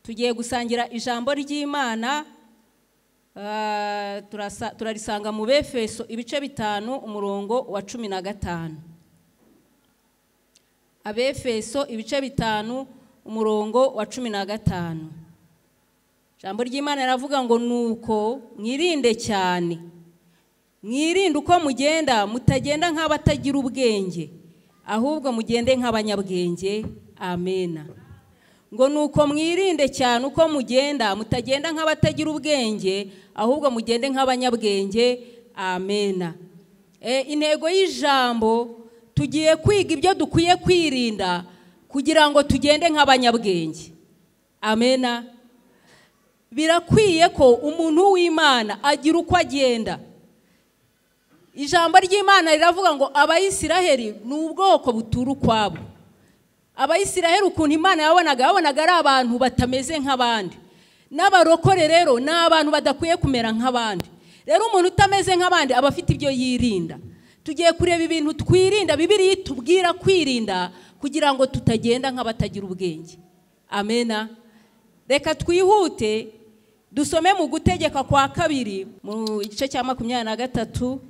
tugiye gusangira ijambo ry'imana ah, turasa- turarisanga mu befeso ibice bitanu umurongo wa cumi na gatanu abefeso ibice bitanu umurongo wa cumi na gatanu ijambo ry'imana riravuga ngo nuko mwirinde cyane mwirinde uko mugenda mutagenda nk'abatagira ubwenge ahubwo mugende nk'abanyabwenge amena ngo nuko mwirinde cyane uko mugenda mutagenda nk'abatagira ubwenge ahubwo mugende nk'abanyabwenge amena E, intego y'ijambo tugiye kwiga ibyo dukwiye kwirinda kugira ngo tugende nk'abanyabwenge amena birakwiye ko umuntu w'imana agira uko agenda ijambo ry'imana riravuga ngo abayisiraheli ni ubwoko butura ukwabo abayisiraheli ukuntu imana yabonaga yabonaga ari abantu batameze nk'abandi n'abarokore rero ni abantu badakwiye kumera nk'abandi rero umuntu utameze nk'abandi aba afite ibyo yirinda tugiye kureba ibintu twirinda bibiriya itubwira kwirinda kugira ngo tutagenda nk'abatagira ubwenge amena reka twihute dusome mu gutegeka kwa kabiri mu gice cya makumyabiri na gatatu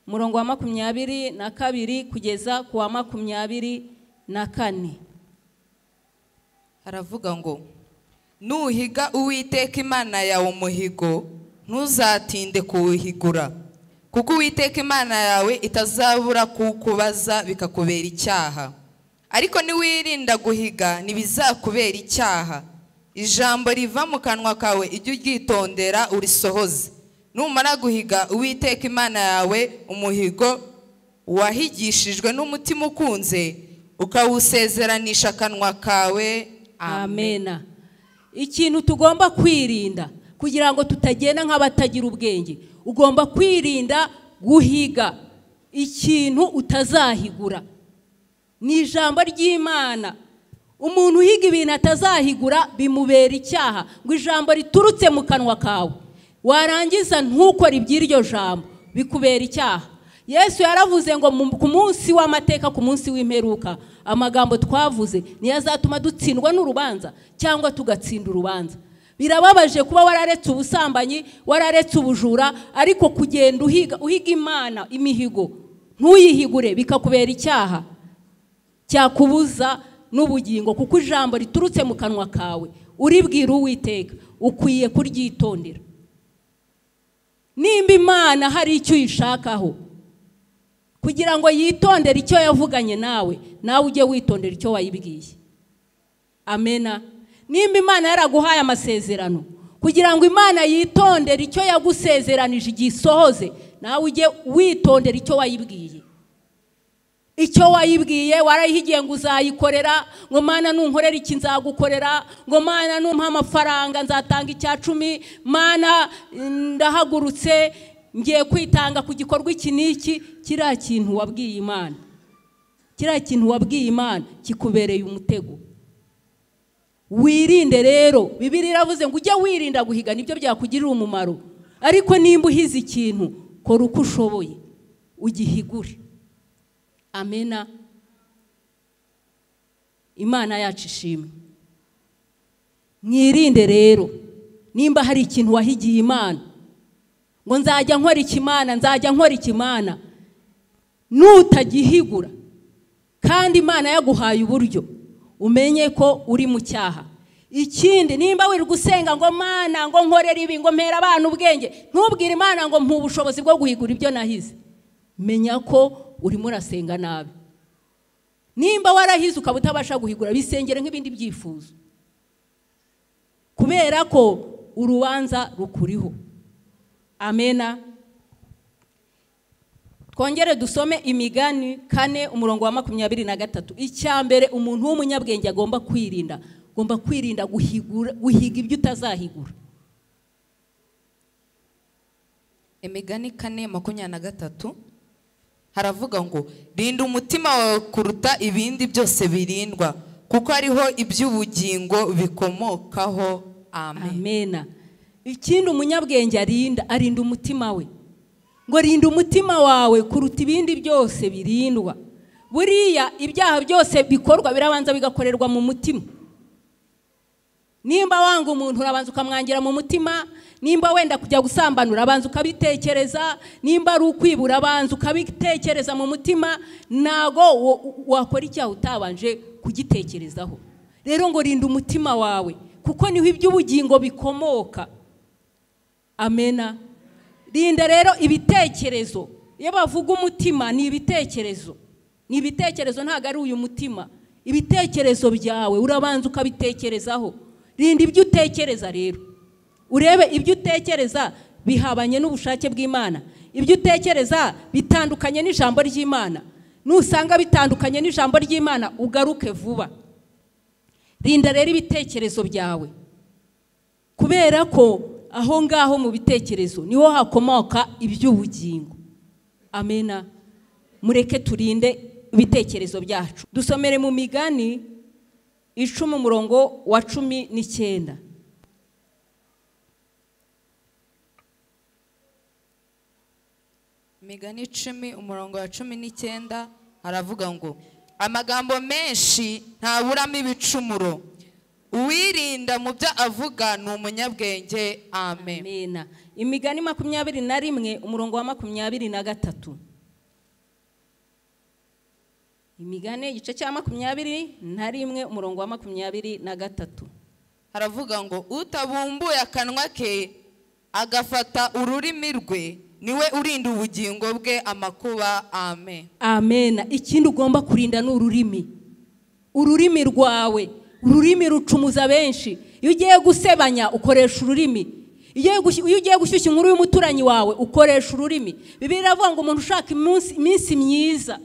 umurongo wa makumyabiri na kabiri kugeza ku wa makumyabiri na kane haravuga ngo nuhiga uwiteka imana yawe umuhigo ntuzatinde kuwuhigura kuko uwiteka imana yawe itazabura kuwukubaza bikakubera icyaha ariko niwirinda guhiga ntibizakubera icyaha ijambo riva mu kanwa kawe ijya uryitondera urisohoze numara guhiga uwiteka imana yawe umuhigo wahigishijwe n'umutima ukunze ukawusezeranisha akanwa kawe amena ikintu tugomba kwirinda kugira ngo tutagenda nk'abatagira ubwenge ugomba kwirinda guhiga ikintu utazahigura ni ijambo ry'imana umuntu uhiga ibintu atazahigura bimubera icyaha ngo ijambo riturutse mu kanwa kawe warangiza ntukore iby'iryo jambo bikubera icyaha yesu yaravuze ngo mu- ku munsi w'amateka ku munsi w'imperuka amagambo twavuze niyo azatuma dutsindwa n'urubanza cyangwa tugatsinda urubanza birababaje kuba wararetse ubusambanyi wararetse ubujura ariko kugenda uhiga uhiga imana imihigo ntuyihigure bikakubera icyaha cyakubuza n'ubugingo kuko ijambo riturutse mu kanwa kawe uribwira uwiteka ukwiye kuryitondera nimba imana hari icyo uyishakaho kugira ngo yitondere icyo yavuganye nawe nawe ujye witondera icyo wayibwiye amena nimba imana yaraguhaye amasezerano kugira ngo imana yitondere icyo yagusezeranije igisohoze nawe ujye witondera icyo wayibwiye icyo wayibwiye warayihigiye ngo uzayikorera ngo mana nunkorera iki nzagukorera ngo mana numpa amafaranga nzatanga icya cumi mana ndahagurutse ngiye kwitanga ku gikorwa iki n'iki kiriya kintu wabwiye imana kiriya kintu wabwiye imana kikubereye umutego wirinde rero bibiri iravuze ngo ujye wirinda guhiga nibyo byakugirira umumaro ariko nimba uhize ikintu kora uko ushoboye ugihigure amena imana yacu ishimwe mwirinde rero nimba hari ikintu wahigiye imana ngo nzajya nkora ikimana nzajya nkora ikimana nutagihigura kandi imana yaguhaye uburyo umenye ko uri mu cyaha ikindi nimba wirirwa usenga ngo mana ngo nkorere ibi ngo mpera abana ubwenge ntubwire imana ngo mpa ubushobozi bwo guhigura ibyo nahize menya ko urimo urasenga nabi nimba warahize ukaba utabasha guhigura bisengere nk'ibindi byifuzo kubera ko urubanza rukuriho amena twongere dusome imigani kane umurongo wa makumyabiri na gatatu icya mbere umuntu w'umunyabwenge agomba kwirinda agomba kwirinda guhigura guhiga ibyo utazahigura imigani kane makumyabiri na gatatu haravuga ngo rinda umutima wawe kuruta ibindi byose birindwa kuko ariho iby'ubugingo bikomokaho amen amena ikindi umunyabwenge arinda arinda umutima we ngo rinda umutima wawe kuruta ibindi byose birindwa buriya ibyaha byose bikorwa birabanza bigakorerwa mu mutima nimba wanga umuntu urabanza ukamwangira mu mutima nimba wenda kujya gusambanura urabanza ukabitekereza nimba ari ukwibura abanza ukabitekereza mu mutima ntago wakora icyaha utabanje kugitekerezaho rero ngo rinda umutima wawe kuko niho iby'ubugingo bikomoka amena rinda rero ibitekerezo iyo bavuga umutima ni ibitekerezo ni ibitekerezo ntabwo ari uyu mutima ibitekerezo byawe urabanza ukabitekerezaho rinda ibyo utekereza rero urebe ibyo utekereza bihabanye n'ubushake bw'imana ibyo utekereza bitandukanye n'ijambo ry'imana nusanga bitandukanye n'ijambo ry'imana ugaruke vuba rinda rero ibitekerezo byawe kubera ko aho ngaho mu bitekerezo niho hakomoka iby'ubugingo amena mureke turinde ibitekerezo byacu dusomere mu migani icumi umurongo wa cumi n'icyenda imigani icumi umurongo wa cumi n'icyenda haravuga ngo amagambo menshi ntaburamo ibicumuro uwirinda mu byo avuga ni umunyabwenge amen amena imigani makumyabiri na rimwe umurongo wa makumyabiri na gatatu imigani igice cya makumyabiri na rimwe umurongo wa makumyabiri na gatatu haravuga ngo utabumbuye akanwa ke agafata ururimi rwe niwe urinda ubugingo bwe amakuba amen amena ikindi ugomba kurinda ni ururimi ururimi rwawe ururimi rucumuza benshi iyo ugiye gusebanya ukoresha ururimi iyo ugiye gushyushya inkuru y'umuturanyi wawe ukoresha ururimi bibiri iravuga ngo umuntu ushaka iminsi myiza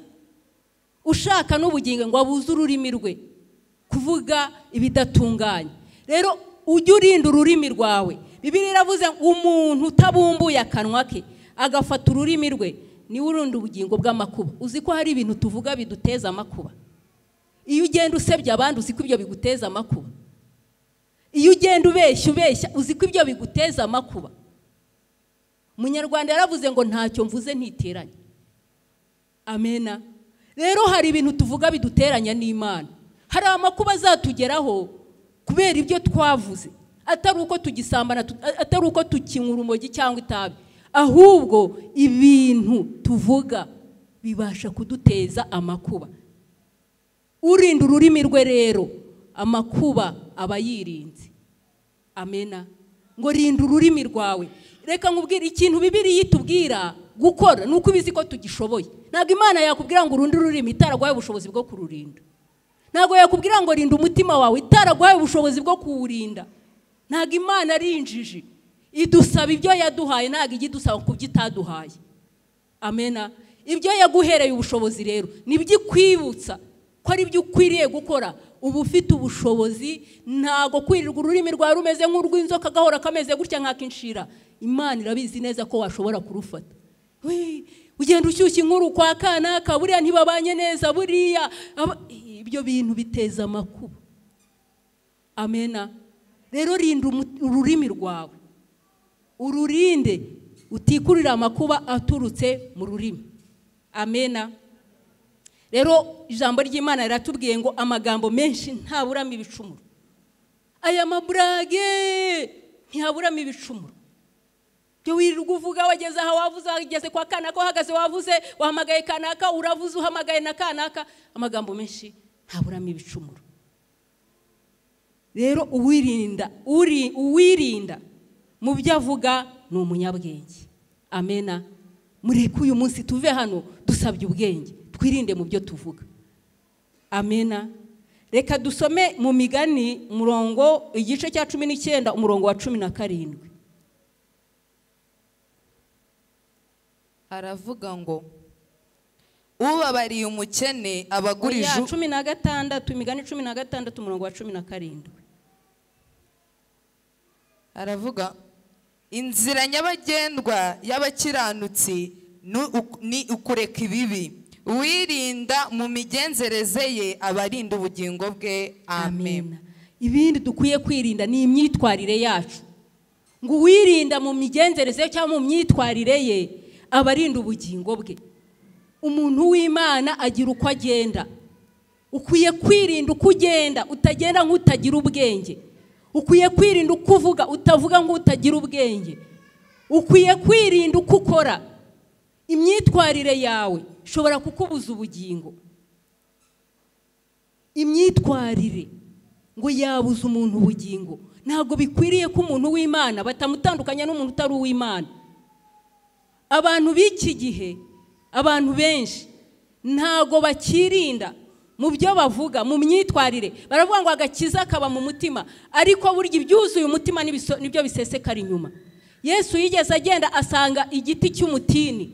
ushaka n'ubugingo ngo abuze ururimi rwe kuvuga ibidatunganye rero ujye urinda ururimi rwawe bibiri iravuze ngo umuntu utabumbuye akanwa ke agafata ururimi rwe niwe urinda ubugingo bw'amakuba uzi ko hari ibintu tuvuga biduteza amakuba iyo ugenda usebya abandi uzi ko ibyo biguteza amakuba iyo ugenda ubeshya ubeshya uzi ko ibyo biguteza amakuba umunyarwanda yaravuze ngo ntacyo mvuze ntiteranye amena rero hari ibintu tuvuga biduteranya n'imana hari amakuba azatugeraho kubera ibyo twavuze atari uko tugisambana atari uko tukinywa urumogi cyangwa itabi ahubwo ibintu tuvuga bibasha kuduteza amakuba urinda ururimi rwe rero amakuba aba yirinze amena ngo rinda ururimi rwawe reka nkubwire ikintu bibiri yitubwira gukora ni uko ubizi ko tugishoboye ntabwo imana yakubwira ngo urundi rurimi itaraguhaye ubushobozi bwo kururinda ntabwo yakubwira ngo rinda umutima wawe itaraguhaye ubushobozi bwo kuwurinda ntabwo imana ari injiji idusaba ibyo yaduhaye ntabwo ijya idusaba ku byo itaduhaye amena ibyo yaguhereye ubushobozi rero nibyo ikwibutsa ko ari byo ukwiriye gukora uba ufite ubushobozi ntabwo kwirirwa ururimi rwawe rumeze nk'urw'inzoka gahora kameze gutya nk'akinshira imana irabizi neza ko washobora kurufata ugenda ushyushya inkuru kwa kanaka buriya ntibabanye neza buriya ibyo bintu biteza amakuba amena rero rinda ururimi rwawe ururinde utikurira amakuba aturutse mu rurimi amena rero ijambo ry'imana riratubwiye ngo amagambo menshi ntaburamo ibicumuro aya maburage ntihaburamo ibicumuro wirirwa uvuga wageze aho wavuze wageze kwa kanaka uhagaze wavuze wahamagaye kanaka uravuze uhamagaye na kanaka amagambo menshi ntaburamo ibicumuro rero uwirinda uwirinda mu byo avuga ni umunyabwenge amena mureke uyu munsi tuve hano dusabye ubwenge twirinde mu byo tuvuga amena reka dusome mu migani umurongo igice cya cumi n'icyenda umurongo wa cumi na karindwi aravuga ngo ubabariye umukene abagurije oya cumi na gatandatu imigani cumi na gatandatu umurongo wa cumi na karindwi aravuga inzira nyabagendwa y'abakiranutsi ni uk- ni ukureka ibibi uwirinda mu migenzereze ye aba arinda ubugingo bwe amen Amen. ibindi dukwiye kwirinda ni imyitwarire yacu ngo uwirinda mu migenzereze cyangwa mu myitwarire ye aba arinda ubugingo bwe umuntu w'imana agira uko agenda ukwiye kwirinda uko ugenda utagenda nk'utagira ubwenge ukwiye kwirinda uko uvuga utavuga ngo utagira ubwenge ukwiye kwirinda uko ukora imyitwarire yawe ishobora kukubuza ubugingo imyitwarire ngo yabuze umuntu ubugingo ntabwo bikwiriye ko umuntu w'imana batamutandukanya n'umuntu utari uw'imana abantu b'iki gihe abantu benshi ntabwo bakirinda mu byo bavuga mu myitwarire baravuga ngo agakiza kaba mu mutima ariko burya ibyuzuye umutima nibiso- nibyo bisesekara inyuma yesu yigeze agenda asanga igiti cy'umutini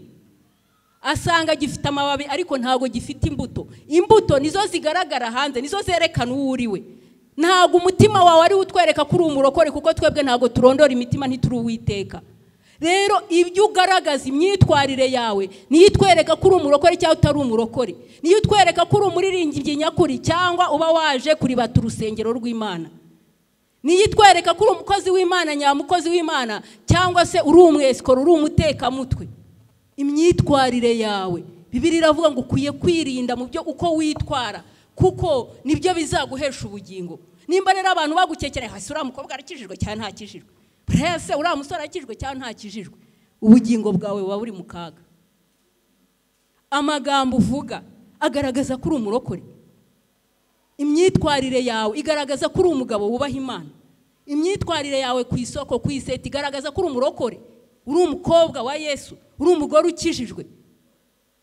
asanga gifite amababi ariko ntabwo gifite imbuto imbuto nizo zigaragara hanze nizo zerekana uwo uri we ntabwo umutima wawe ari utwereka ko uri umurokore kuko twebwe ntabwo turondora imitima ntituri uwiteka rero ibyo ugaragaza imyitwarire yawe niyo itwereka ko uri umurokore cyangwa utari umurokore niyo itwereka ko uri umuririmbyi nyakuri cyangwa uba waje kuribata urusengero rw'imana niyo itwereka ko uri umukozi w'imana nyamukozi w'imana cyangwa se uri umwesikoro uri umutekamutwe imyitwarire yawe bibiri iravuga ngo ukwiye kwirinda mu byo uko witwara kuko nibyo bizaguhesha ubugingo nimba rero abantu bagukekereye hasi uriya mukobwa arakijijwe cyangwa ntakijijwe buriya se uriya musore arakijijwe cyangwa ntakijijwe ubugingo bwawe buba buri mu kaga amagambo uvuga agaragaza ko uri umurokore imyitwarire yawe igaragaza ko uri umugabo wubaha imana imyitwarire yawe ku isoko ku iseta igaragaza ko uri umurokore uri umukobwa wa yesu uri umugore ukijijwe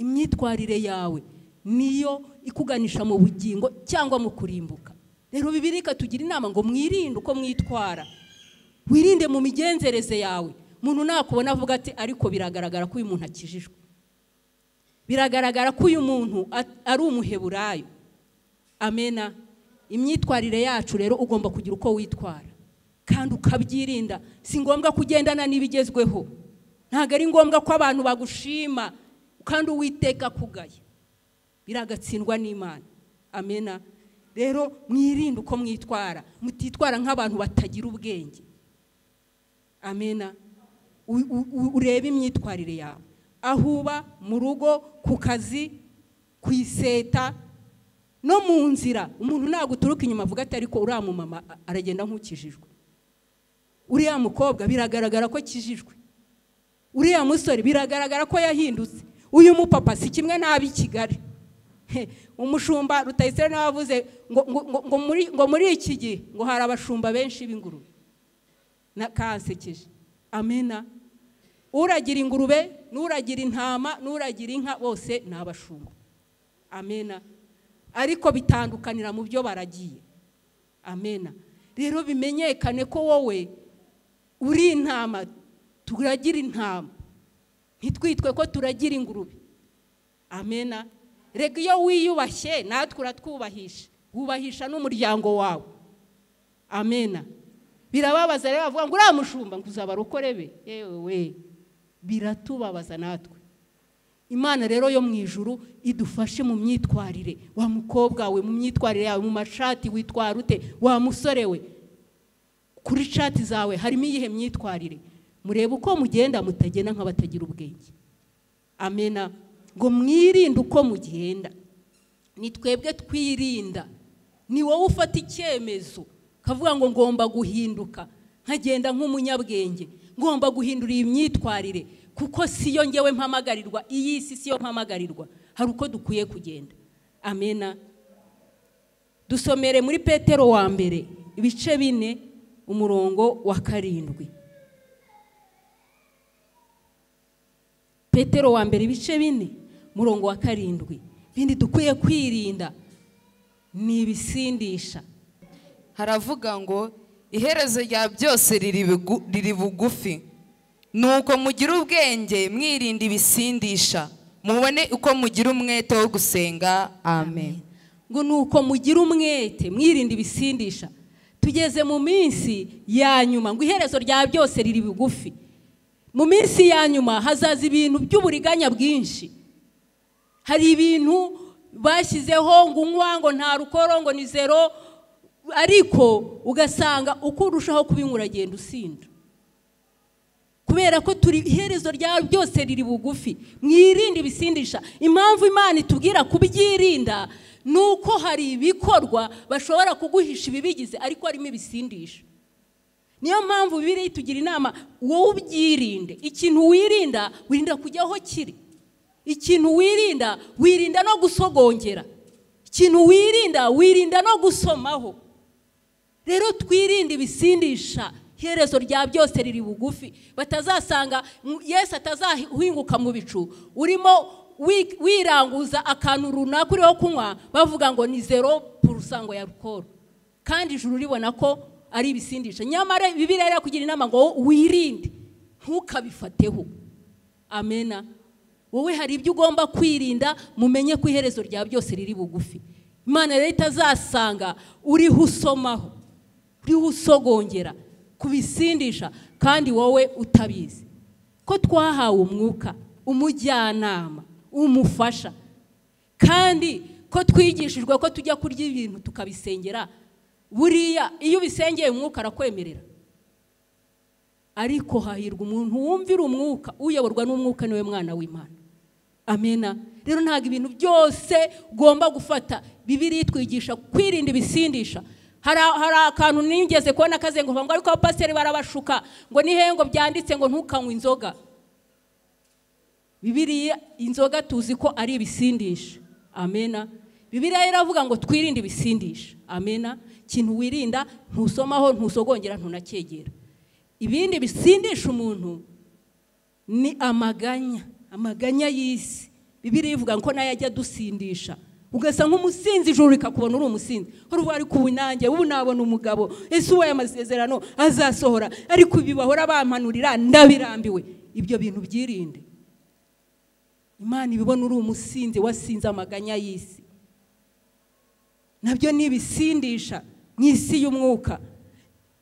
imyitwarire yawe niyo ikuganisha mu bugingo cyangwa mu kurimbuka rero bibirika tugira inama ngo mwirinde uko mwitwara wirinde mu migenzereze yawe umuntu nakubona avuga ati ariko biragaragara ko uyu muntu akijijwe biragaragara ko uyu muntu at- ari umuheburayo amena imyitwarire yacu rero ugomba kugira uko witwara kandi ukabyirinda si ngombwa kugendana n'ibigezweho ntabwo ari ngombwa ko abantu bagushima kandi uwiteka kugaye biragatsindwa n'imana amena rero mwirinde uko mwitwara mutitwara nk'abantu batagira ubwenge amena U- u- u- urebe imyitwarire yawe aho uba mu rugo ku kazi ku iseta no mu nzira umuntu ntabwo uturuka inyuma avuga ati ariko uriya mumama a- aragenda nk'ukijijwe uriya mukobwa biragaragara ko akijijwe uriya musore biragaragara ko yahindutse uyu mupapa si kimwe n'ab'i kigali He, umushumba rutayisire nawe avuze ngo, ngo, ngo, ngo, muri, ngo muri iki gihe ngo hari abashumba benshi b'ingurube na kansekeje amena uragira ingurube n'uragira intama n'uragira inka bose ni abashumba amena ariko bitandukanira mu byo baragiye amena rero bimenyekane ko wowe uri intama turagira intama ntitwitwe ko turagira ingurube amena reka iyo wiyubashye natwe uratwubahisha wubahisha n'umuryango wawe amena birababaza rero bavuga ngo uriya mushumba ngo uzabarokore be yewe we biratubabaza natwe imana rero yo mu ijuru idufashe mu myitwarire wa mukobwa we mu myitwarire yawe mu mashati witwara ute wa musore we kuri shati zawe harimo iyihe myitwarire murebe uko mugenda mutagenda nk'abatagira ubwenge amena ngo mwirinde uko mugenda ni twebwe twirinda ni wowe ufata icyemezo kavuga ngo ngomba guhinduka nkagenda nk'umunyabwenge ngomba guhindura iyi myitwarire kuko siyo ngewe mpamagarirwa iyi si siyo mpamagarirwa hari uko dukwiye kugenda amena dusomere muri petero wa mbere ibice bine umurongo wa karindwi petero wa mbere ibice bine umurongo wa karindwi bindi dukwiye kwirinda ni ibisindisha haravuga ngo iherezo rya byose riri bugu- riri bugufi nuko mugire ubwenge mwirinda ibisindisha mubone uko mugira umwete wo gusenga amen ngo ni uko mugira umwete mwirinda ibisindisha tugeze mu minsi ya nyuma ngo iherezo rya byose riri bugufi mu minsi ya nyuma hazaza ibintu by'uburiganya bwinshi hari ibintu bashyizeho ngo unywa ngo nta rukoro ngo ni zero ariko ugasanga uko urushaho kubinywa uragenda usinda kubera ko turi iherezo rya byose riri bugufi mwirinde ibisindisha impamvu imana itubwira kubyirinda ni uko hari ibikorwa bashobora kuguhisha ibibigize ariko harimo ibisindisha niyo mpamvu bibiri itugira inama wowe ubyirinde ikintu wirinda wirinda kujya aho kiri ikintu wirinda wirinda no gusogongera ikintu wirinda wirinda no gusomaho rero twirinde ibisindisha iherezo rya byose riri bugufi batazasanga yesi atazahinguka mu bicu urimo wiranguza akantu runaka uriho kunywa bavuga ngo ni zero purusango ya rukoro kandi ijuru uribona ko ari ibisindisha nyamara bibiri rero kugira inama ngo wirinde ntukabifateho amena wowe hari ibyo ugomba kwirinda mumenye ko iherezo rya byose riri bugufi imana rero itazasanga uriho usomaho uriho usogongera kubisindisha kandi wowe utabizi ko twahawe umwuka umujyanama umufasha kandi ko twigishijwe ko tujya kurya ibintu tukabisengera buriya iyo ubisengeye umwuka arakwemerera ariko hahirwa umuntu wumvira umwuka uyoborwa n'umwuka niwe mwana w'imana amena rero ntabwo ibintu byose ugomba gufata bibiri twigisha kwirinda ibisindisha hari akantu nigeze kubona kazenguruka ngo ariko abapasiteri barabashuka ngo n'ihengo byanditse ngo ntukanywe inzoga bibiriya inzoga tuzi ko ari ibisindisha amena bibiriya iravuga ngo twirinde ibisindisha amena ikintu wirinda ntusomaho ntusogongera ntunakegera ibindi bisindisha umuntu ni amaganya amaganya y'isi bibiriya ivuga ko nayo ajya adusindisha ugasa nk'umusinzi ijoro rikakubona uri umusinzi uri wari kuba nanjye ubu nabona umugabo ese uwaye amasezerano azasohora ariko ibi bahora bampanurira ndabirambiwe ibyo bintu byirinde imana ibibona uri umusinzi wasinze amaganya y'isi nabyo ni ibisindisha mu isi y'umwuka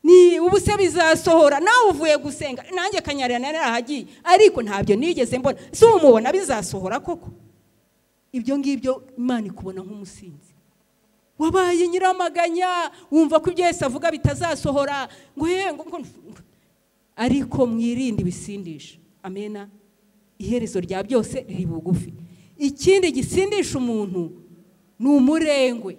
ni ubu se bizasohora nawe uvuye gusenga nanjye kanyarira narahagiye ariko ntabyo nigeze mbona si umubona bizasohora koko ibyo ngibyo imana ikubona nk'umusinzi wabaye nyiramaganya wumva ko ibyo yose avuga bitazasohora ngo ariko mwirinde ibisindisha amena iherezo rya byose riri bugufi ikindi gisindisha umuntu ni umurengwe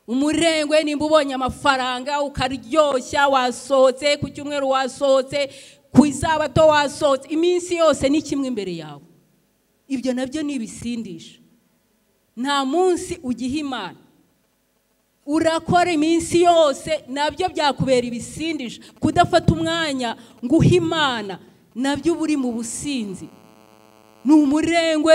umurengwe nimba ubonye amafaranga ukaryoshya wasohotse ku cyumweru wasohotse ku isabato wasohotse iminsi yose ni kimwe imbere yawe ibyo nabyo ni ibisindisha nta munsi ugiha imana urakora iminsi yose nabyo byakubera ibisindisha kudafata umwanya ngo uhe imana nabyo uba uri mu businzi ni umurengwe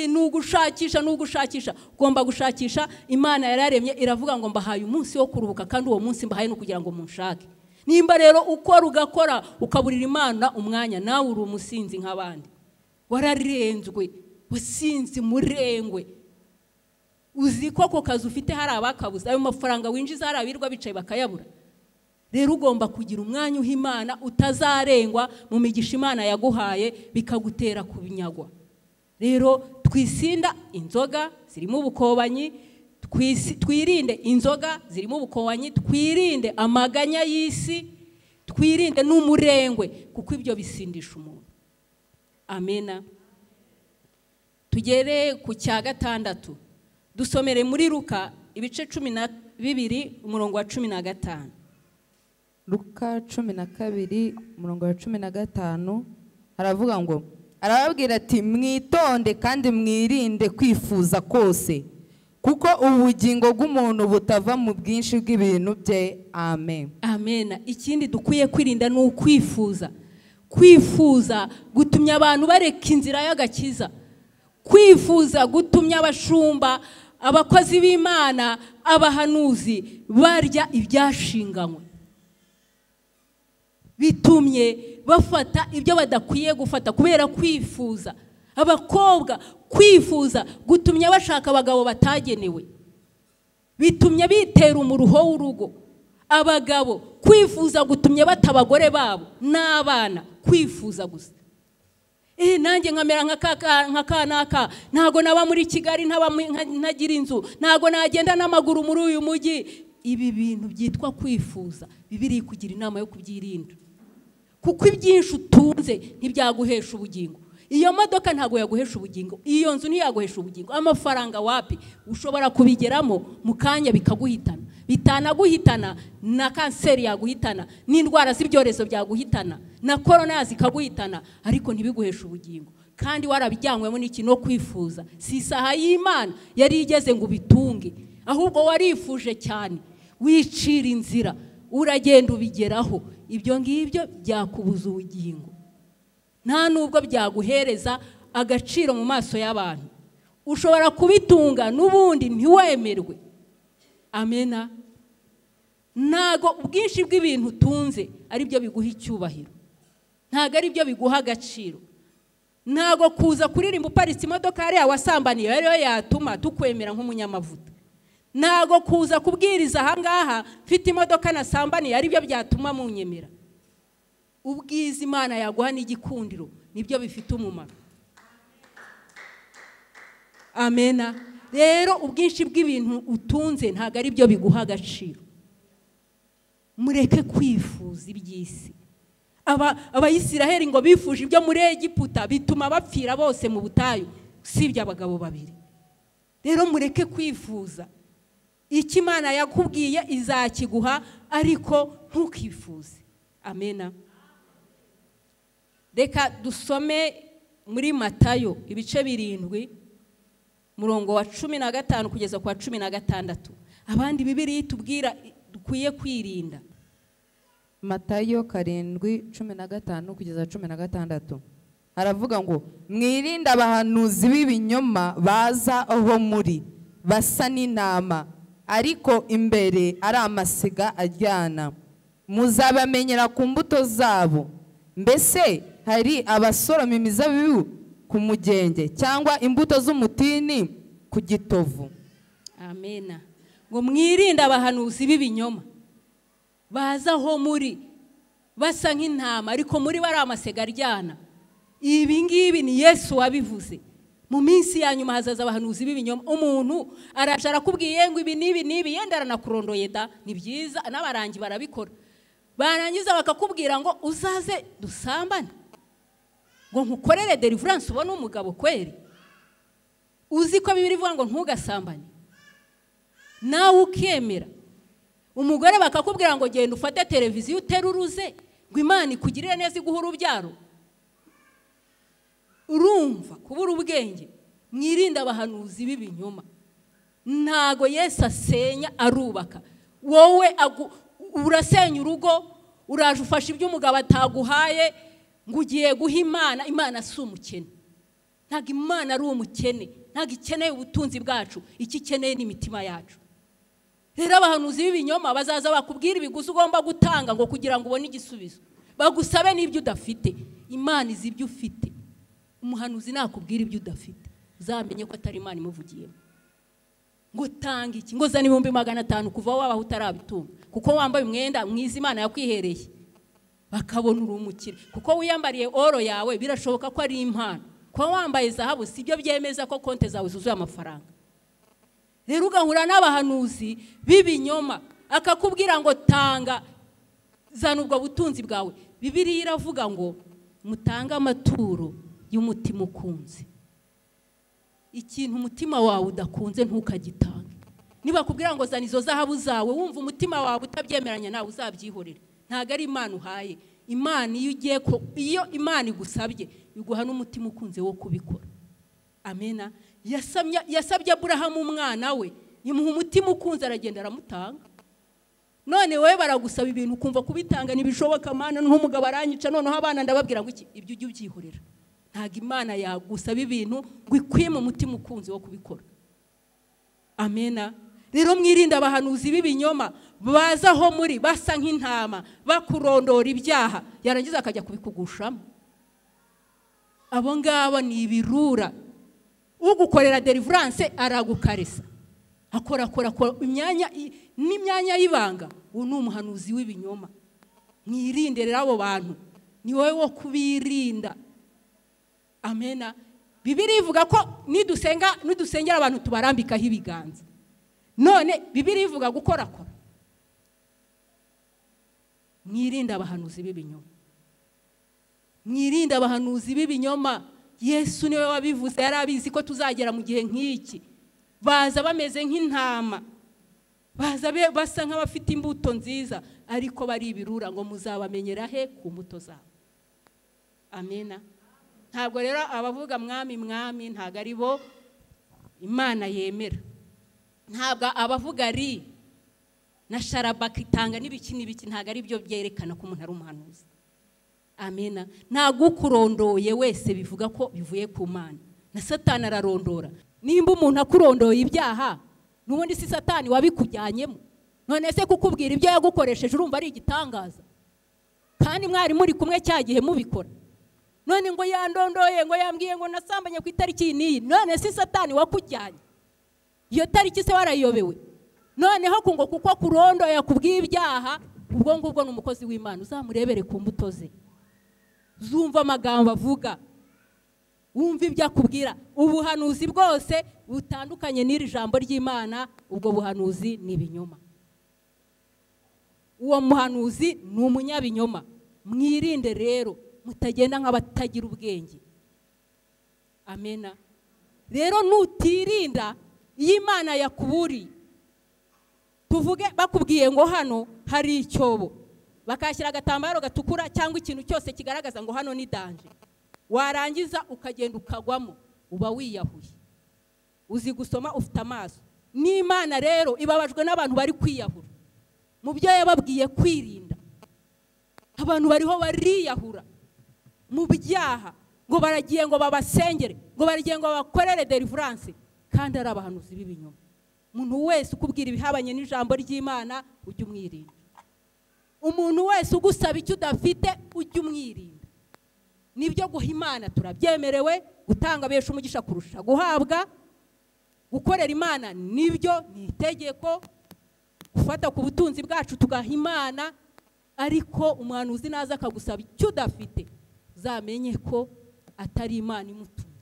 ni ugushakisha ni ugushakisha ugomba gushakisha imana yararemye iravuga ngo mbahaye umunsi wo kuruhuka kandi uwo munsi mbahaye no kugira ngo munshake nimba rero ukora ugakora ukaburira imana umwanya nawe uri umusinzi nk'abandi wararenzwe wasinzi murengwe uzi ko ako kazi ufite hari abakabuze ayo mafaranga winjiza hari abirwa bicaye bakayabura rero ugomba kugira umwanya uha imana utazarengwa mu migisha imana yaguhaye bikagutera kubinyagwa rero twisinda inzoga zirimo ubukobanyi twirinde inzoga zirimo ubukobanyi twirinde amaganya y'isi twirinde n'umurengwe kuko ibyo bisindisha umuntu amena tugere ku cya gatandatu dusomere muri ruka ibice cumi na bibiri umurongo wa cumi na gatanu ruka cumi na kabiri umurongo wa cumi na gatanu aravuga ngo arababwira ati mwitonde kandi mwirinde kwifuza kose kuko ubugingo bw'umuntu butava mu bwinshi bw'ibintu bye amen amena ikindi dukwiye kwirinda ni ukwifuza kwifuza gutumya abantu bareka inzira y'agakiza kwifuza gutumya abashumba abakozi b'imana abahanuzi barya ibyashinganywe bitumye bafata ibyo badakwiye gufata kubera kwifuza abakobwa kwifuza gutumye bashaka abagabo batagenewe bitumye bitera umuruho w'urugo abagabo kwifuza gutumye bata abagore babo n'abana kwifuza gusa nanjye nkamera nka kanaka ntabwo naba muri kigali ntagira inzu ntabwo nagenda n'amaguru muri uyu mujyi ibi bintu byitwa kwifuza bibiri kugira inama yo kubyirinda kuko ibyinshi utunze ntibyaguhesha ubugingo iyo modoka ntabwo yaguhesha ubugingo iyo nzu ntiyaguhesha ubugingo amafaranga wapi ushobora kubigeramo mu kanya bikaguhitana bitanaguhitana na kanseri yaguhitana n'indwara z'ibyorezo byaguhitana na korona yaza ikaguhitana ariko ntibiguheshe ubugingo kandi warabijyanywemo n'iki no kwifuza si isaha y'imana yari igeze ngo ubitunge ahubwo warifuje cyane wicira inzira uragenda ubigeraho ibyo ngibyo byakubuza ubugingo nta nubwo byaguhereza agaciro mu maso y'abantu ushobora kubitunga n'ubundi ntiwemerwe amena ntago ubwinshi bw'ibintu utunze ari byo biguha icyubahiro ntago ari byo biguha agaciro ntago kuza kuririmba uparitse imodoka yariya wasambaniye ariyo yatuma tukwemera nk'umunyamavuta ntago kuza kubwiriza ahangaha mfite imodoka nasambaniye aribyo byatuma munyemera ubwiza imana yaguha n'igikundiro nibyo bifite umumaro amena rero ubwinshi bw'ibintu utunze ntabwo ari byo biguha agaciro mureke kwifuza iby'isi abayisiraheli ngo bifuje ibyo muri egiputa bituma bapfira bose mu butayu usibye abagabo babiri rero mureke kwifuza icyo imana yakubwiye izakiguha ariko ntukifuze amena reka dusome muri matayo ibice birindwi murongo wa cumi na gatanu kugeza ku wa cumi na gatandatu abandi bibiri tubwira dukwiye kwirinda matayo karindwi cumi na gatanu kugeza cumi na gatandatu haravuga ngo mwirinde abahanuzi b'ibinyoma baza aho muri basa n'intama ariko imbere ari amasiga ajyana muzabamenyera ku mbuto zabo mbese hari abasoroma imizabibu ku mugenge cyangwa imbuto z'umutini ku gitovu amena ngo mwirinde abahanuzi b'ibinyoma baza aho muri basa nk'intama ariko muri bari amasega aryana ibi ngibi ni yesu wabivuze mu minsi ya nyuma hazaza abahanuzi b'ibinyoma umuntu araje arakubwiye ngo ibi n'ibi n'ibi yenda aranakurondoye da ni byiza n'abarangi barabikora barangiza bakakubwira ngo uzaze dusambane ngo nkukorere deliverance ubone umugabo kweri uzi ko bibiri ivuga ngo ntugasambane nawe ukemera umugore bakakubwira ngo genda ufate televiziyo uruze ngo imana ikugirire neza iguhe urubyaro urumva kubura ubwenge mwirinde abahanuzi b'ibinyoma ntago yesu asenya arubaka wowe urasenya urugo uraje ufashe ibyo umugabo ataguhaye ngo ugiye guha imana imana si umukene ntabwo imana ari umukene ntabwo ikeneye ubutunzi bwacu icyo ikeneye n'imitima yacu rero abahanuzi b'ibinyoma bazaza bakubwira ibiguzi ugomba gutanga ngo kugira ngo ubone igisubizo bagusabe n'ibyo udafite imana izi ibyo ufite umuhanuzi nakubwira ibyo udafite uzamenye ko atari imana imuvugiyemo ngo tanga iki ngo zana ibihumbi magana atanu kuva aho wabaho utarabitunga kuko wambaye umwenda mwiza imana yakwihereye bakabona uri umukire kuko wiyambariye oro yawe birashoboka ko ari impano kuba wambaye zahabu si byo byemeza ko konti zawe zuzuye amafaranga rero ugahura n'abahanuzi b'ibinyoma akakubwira ngo tanga zana ubwo butunzi bwawe bibiriya iravuga ngo mutange amaturo y'umutima ukunze ikintu umutima wawe udakunze ntukagitange nibakubwira ngo zana izo zahabu zawe wumva umutima wawe utabyemeranya nawe uzabyihorere ntabwo ari imana uhaye imana iyo ugiye ko iyo imana igusabye iguha n'umutima ukunze wo kubikora amena yasabye aburahamu umwana we imuha umutima ukunze aragenda aramutanga none wowe baragusaba ibintu ukumva kubitanga ntibishoboka amana nk'umugabo aranyica noneho abana ndababwira ngo ibyo ujye ubyihorera ntabwo imana yagusaba ibintu ngo ikwime umutima ukunze wo kubikora amena rero mwirinde abahanuzi b'ibinyoma baza aho muri basa nk'intama bakurondora ibyaha yarangiza akajya kubikugushamo abo ngabo ni ibirura ugukorera deliverance aragukaresa akorakora imyanya n'imyanya y'ibanga ubu ni umuhanuzi w'ibinyoma mwirinde rero abo bantu ni wowe wo kubirinda amena bibiri ivuga ko nidusenga nidusengera abantu tubarambikaho ibiganza none bibiri ivuga gukorakora mwirinde abahanuzi b'ibinyoma mwirinde abahanuzi b'ibinyoma yesu niwe wabivuze yari abizi ko tuzagera mu gihe nk'iki baza bameze nk'intama baza be- basa nk'abafite imbuto nziza ariko bari ibirura ngo muzabamenyera he ku mbuto zabo amena ntabwo rero abavuga mwami mwami ntabwo ari bo imana yemera ntabwo abavuga ri na sharabaka itanga n'ibiki n'ibiki ntabwo ari byo byerekana ko umuntu ari umuhanuzi amena ntabwo ukurondoye wese bivuga ko bivuye ku mana na satani ararondora nimba umuntu akurondoye ibyaha n'ubundi si satani wabikujyanyemo none se kukubwira ibyo yagukoresheje urumva ari igitangaza kandi mwari muri kumwe cya gihe mubikora none ngo yandondoye ngo yambwiye ngo nasambanye ku itariki iyi n'iyi none si satani wakujyanye iyo tariki se warayobewe noneho ku ngo kuko kurondoye akubwiye ibyaha ubwo ngubwo ni umukozi w'imana uzamurebere ku mbuto ze zumva amagambo avuga wumva ibyo akubwira ubuhanuzi bwose butandukanye n'iri jambo ry'imana ubwo buhanuzi ni ibinyoma uwo muhanuzi ni umunyabinyoma mwirinde rero mutagenda nk'abatagira ubwenge amena rero nutirinda iyo imana yakuburiye tuvuge bakubwiye ngo hano hari icyobo bakahashyira agatambaro gatukura cyangwa ikintu cyose kigaragaza ngo hano ni danje warangiza ukagenda ukagwamo uba wiyahuye uzi gusoma ufite amaso n'imana rero ibabajwe n'abantu bari kwiyahura mu byo yababwiye kwirinda abantu bariho bariyahura mu byaha ngo baragiye ngo babasengere ngo baragiye ngo babakorere deliverance kandi ari abahanuzi b'ibinyoma umuntu wese ukubwira ibihabanye n'ijambo ry'imana ujye umwirinda umuntu wese ugusaba icyo udafite ujye umwirinda nibyo guha imana turabyemerewe gutanga benshi umugisha kurusha guhabwa gukorera imana nibyo ni itegeko gufata ku butunzi bwacu tugaha imana ariko umuhanuzi naza akagusaba icyo udafite uzamenye ko atari imana imutumye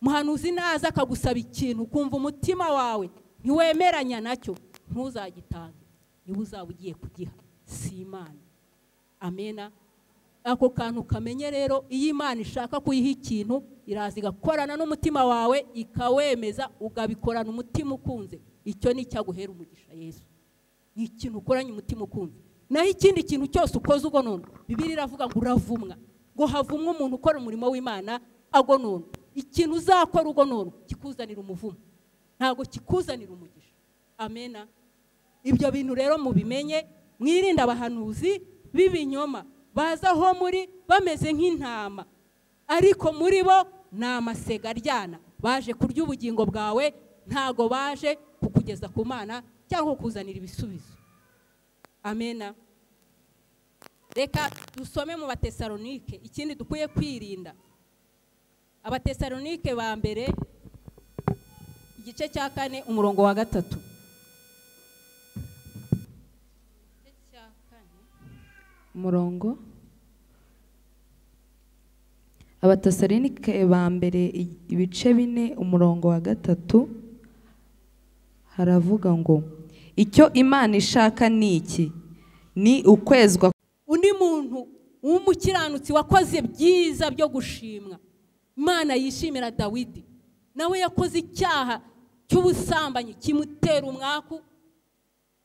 umuhanuzi naza akagusaba ikintu ukumva umutima wawe ntiwemeranya nacyo ntuzagitange niba uzaba ugiye kugiha si imana amena ako kantu kamenye rero iyo imana ishaka kuyiha ikintu iraza igakorana n'umutima wawe ikawemeza ukabikorana umutima ukunze icyo ni icyaguhera umugisha yesu ni ikintu ukoranye umutima ukunze naho ikindi kintu cyose ukoze ugonona bibiri iravuga ngo uravumwa ngo havumwe umuntu ukora umurimo w'imana agonona ikintu uzakora ugonona kikuzanira umuvumo ntabwo kikuzanira umugisha amena ibyo bintu rero mubimenye mwirinde abahanuzi b'ibinyoma baza aho muri bameze nk'intama ariko muri bo ni amasega aryana baje kurya ubugingo bwawe ntago baje kukugeza ku mana cyangwa kukuzanira ibisubizo amena reka dusome mu batesalonike ikindi dukwiye kwirinda abatesalonike ba mbere igice cya kane umurongo wa gatatu umurongo abatasarinike ba mbere i- ibice bine umurongo wa gatatu haravuga ngo icyo imana ishaka ni iki ni ukwezwa undi muntu w'umukiranutsi wakoze byiza byo gushimwa imana yishimira dawidi nawe yakoze icyaha cy'ubusambanyi kimutera umwaku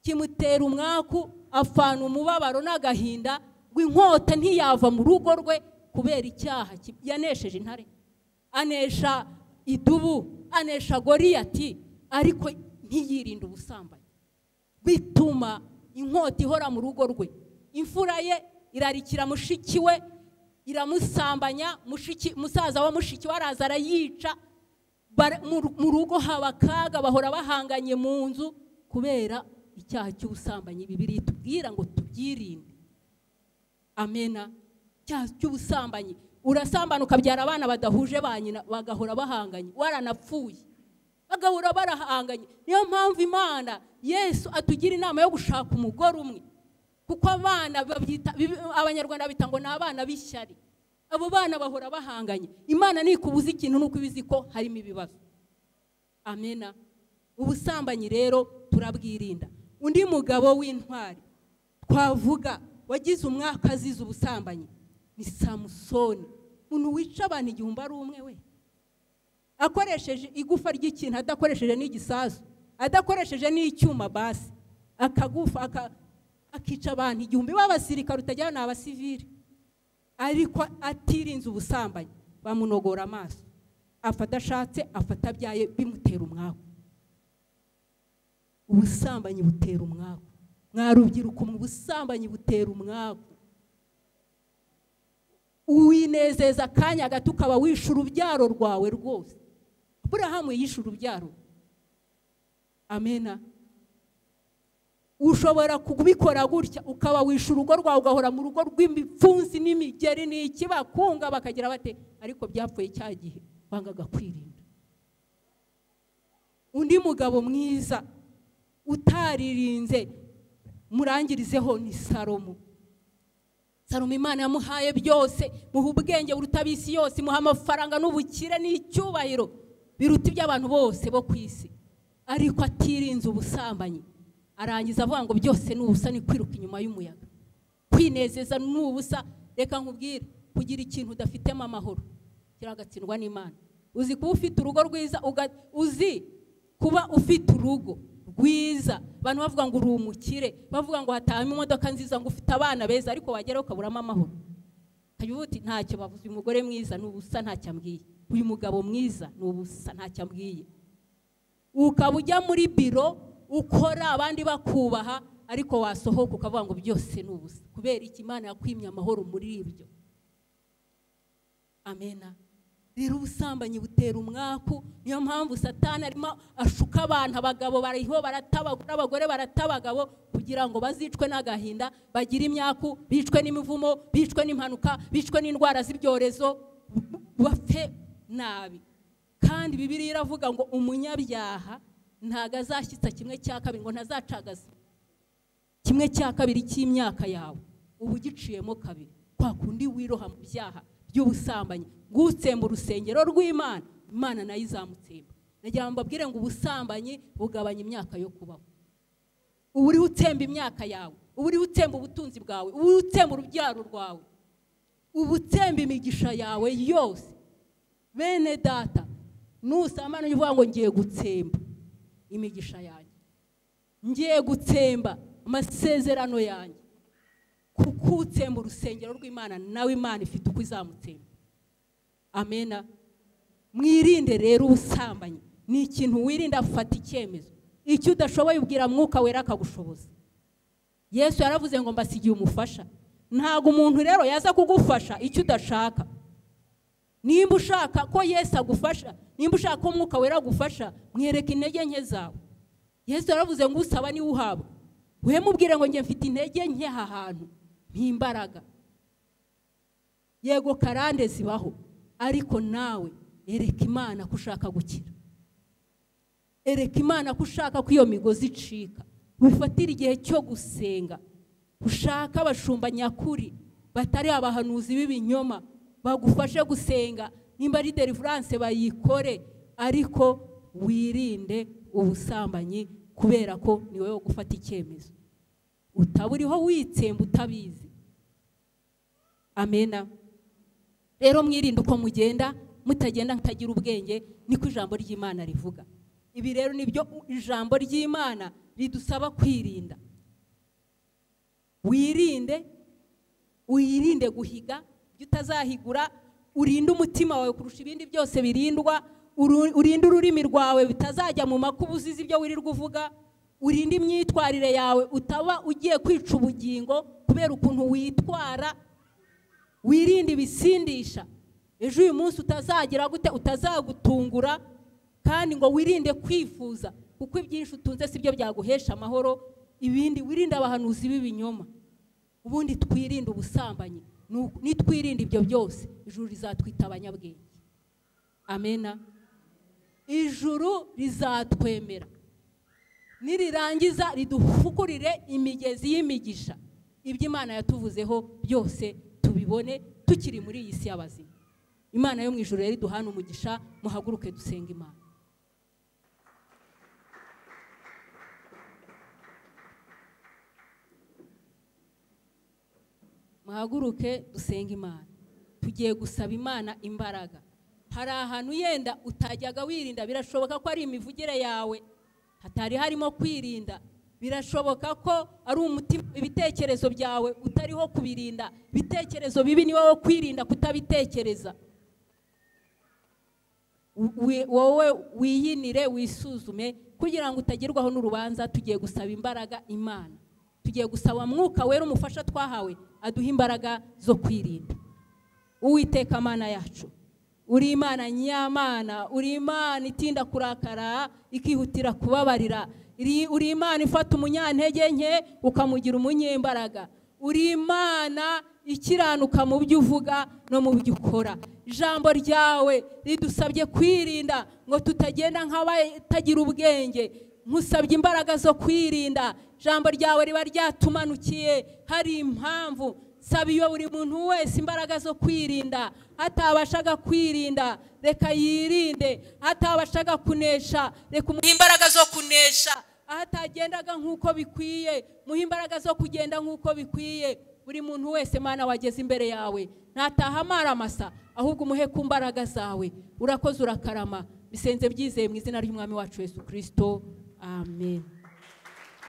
kimutera umwaku afana umubabaro n'agahinda ngo inkota ntiyava mu rugo rwe kubera icyaha ki- yanesheje intare anesha idubu anesha goriyati ariko ntiyirinde ubusambanyi bituma inkota ihora mu rugo rwe imfura ye irarikira mushiki we iramusambanya mushiki musaza wa mushiki we araza arayica bara- mu ru- mu rugo haba akaga bahora bahanganye mu nzu kubera icyaha cy'ubusambanyi bibiri tubwira ngo tubyirinde amena icyaha cy'ubusambanyi urasambana ukabyara abana badahuje ba nyina bagahora bahanganye waranapfuye bagahora barahanganye niyo mpamvu imana yesu atugira inama yo gushaka umugore umwe kuko abana babyita bi- abanyarwanda bita ngo ni abana b'ishyari abo bana bahora bahanganye imana ntikubuza ikintu nuko iba izi ko harimo ibibazo amena ubusambanyi rero turabwirinda undi mugabo w'intwari twavuga wagize umwaka azize ubusambanyi ni samusoni umuntu wica abantu igihumbi ari umwe we akoresheje igufa ry'ikintu adakoresheje n'igisasu adakoresheje n'icyuma basi akagufa aka- akica abantu igihumbi b'abasirikare utagira ni abasivili ariko atirinze ubusambanyi bamunogora amaso apfa adashatse afata abyaye bimutera umwaku ubusambanyi butera umwaku mwarubyiruko mu busambanyi butera umwaku uwinezeza akanya gato ukaba wishe urubyaro rwawe rwose aburahamu yishe urubyaro amena ushobora kubikora gutya ukaba wishe urugo rwawe ugahora mu rugo rw'imipfunsi n'imigeri n'ikibakunga bakagira bate ariko byapfuye cya gihe wangaga kwirinda undi mugabo mwiza utaririnze murangirizeho ni salomo salomo imana yamuhaye byose muha ubwenge buruta ab'isi yose muha amafaranga n'ubukire n'icyubahiro biruta iby'abantu bose bo ku isi ariko atirinze ubusambanyi arangiza avuga ngo byose ni ubusa ni kwiruka inyuma y'umuyaga kwinezeza ni ubusa reka nkubwire kugira ikintu udafitemo amahoro kiragatsindwa n'imana uzi kuba ufite urugo rwiza uga- uzi kuba ufite urugo rwiza abantu bavuga ngo uri umukire bavuga ngo hatahamo imodoka nziza ngo ufite abana beza ariko wageraho ukaburamo amahoro ukajya uvuga uti ntacyo bavuze uyu mugore mwiza ni ubusa ntacyo ambwiye uyu mugabo mwiza ni ubusa ntacyo ambwiye ukaba ujya muri biro ukora abandi bakubaha ariko wasohoka ukavuga ngo byose ni ubusa kubera iki imana yakwimye amahoro muri ibyo amena rero ubusambanyi butera umwaku niyo mpamvu satani arimo ashuka abantu abagabo bariho baratabagura abagore baratabagabo kugira ngo bazicwe n'agahinda bagire imyaku bicwe n'imivumo bicwe n'impanuka bicwe n'indwara z'ibyorezo bapfe nabi kandi bibiriya iravuga ngo umunyabyaha ntago azashyitsa kimwe cya kabiri ngo ntazacagaze kimwe cya kabiri cy'imyaka yawe uba ugiciyemo kabiri kwa kundi wiroha mu byaha by'ubusambanyi ngutsemba urusengero rw'imana imana nayo izamutsemba nagira ngo mbabwire ngo ubusambanyi bugabanya imyaka yo kubaho uba uriho utsemba imyaka yawe uba uriho utsemba ubutunzi bwawe uba uriho utsemba urubyaro rwawe uba utsemba imigisha yawe yose bene data nusambana ujye uvuga ngo ngiye gutsemba imigisha yanjye ngiye gutsemba amasezerano yanjye kuko utsemba urusengero rw'imana nawe imana ifite uko izamutsemba amena mwirinde rero ubusambanyi ni ikintu wirinda fata icyemezo icyo udashoboye ubwira mwuka wera akagushoboza yesu yaravuze ngo mbasigiye umufasha ntabwo umuntu rero yaza kugufasha icyo udashaka nimba ushaka ko yesu agufasha nimba ushaka ko umwuka wera agufasha mwereke intege nke zawe yesu yaravuze ngo usaba niwe uhabwa mubwire ngo njye mfite intege nke aha hantu ntimbaraga yego karande zibaho ariko nawe ereka imana ko ushaka gukira ereka imana ko ushaka ko iyo migozi icika wifatire igihe cyo gusenga ushaka abashumba nyakuri batari abahanuzi b'ibinyoma bagufashe gusenga nimba ari deliverance bayikore ariko wirinde ubusambanyi kubera ko ni wowe wo gufata icyemezo utaba uriho witsemba utabizi amena rero mwirinde uko mugenda mutagenda mutagira ubwenge niko ijambo ry'imana rivuga ibi rero ni byo ijambo ry'imana ridusaba kwirinda wirinde wirinde guhiga ibyo utazahigura urinde umutima wawe kurusha ibindi byose birindwa uru- urinde ururimi rwawe bitazajya mu makuba uzizi ibyo wirirwa uvuga urinde imyitwarire yawe utaba ugiye kwica ubugingo kubera ukuntu witwara wirinde ibisindisha ejo uyu munsi utazagira gute utazagutungura kandi ngo wirinde kwifuza kuko ibyinshi utunze si byo byaguhesha amahoro ibindi wirinde abahanuzi b'ibinyoma ubundi twirinde ubusambanyi nu- nitwirinde ibyo byose ijuru rizatwita abanyabwenge amena ijuru rizatwemera nirirangiza ridufukurire imigezi y'imigisha ibyo imana yatuvuzeho byose tubibone tukiri muri iyi si y'abazima imana yo mu ijuru rero iduhana umugisha muhaguruke dusenga imana muhaguruke dusenge imana tugiye gusaba imana imbaraga hari ahantu yenda utajyaga wirinda birashoboka ko ari imivugire yawe hatari harimo kwirinda birashoboka ko ari umutima ibitekerezo byawe utariho kubirinda ibitekerezo bibi ni wowe kwirinda kutabitekereza wi- wowe wiyinire wisuzume kugira ngo utagerwaho n'urubanza tugiye gusaba imbaraga imana tugiye gusaba mwuka wera umufasha twahawe aduha imbaraga zo kwirinda uwiteka mana yacu uri imana nyamana uri imana itinda kurakara ikihutira kubabarira iri- uri imana ifata umunyantege nke ukamugira umunyembaraga uri imana ikiranuka mu byo uvuga no mu byo ukora ijambo ryawe ridusabye kwirinda ngo tutagenda nk'abatagira ubwenge nkusabye imbaraga zo kwirinda ijambo ryawe riba ryatumanukiye hari impamvu saba iyo buri muntu wese imbaraga zo kwirinda atabashaga kwirinda reka yirinde atabashaga kunesha reka umuhe imbaraga zo kunesha aho atagendaga nk'uko bikwiye muhe imbaraga zo kugenda nk'uko bikwiye buri muntu wese mana wageze imbere yawe ntataha amaramasa ahubwo umuhe ku mbaraga zawe urakoze urakarama bisenze byizeye mu izina ry'umwami wacu yesu kirisito amen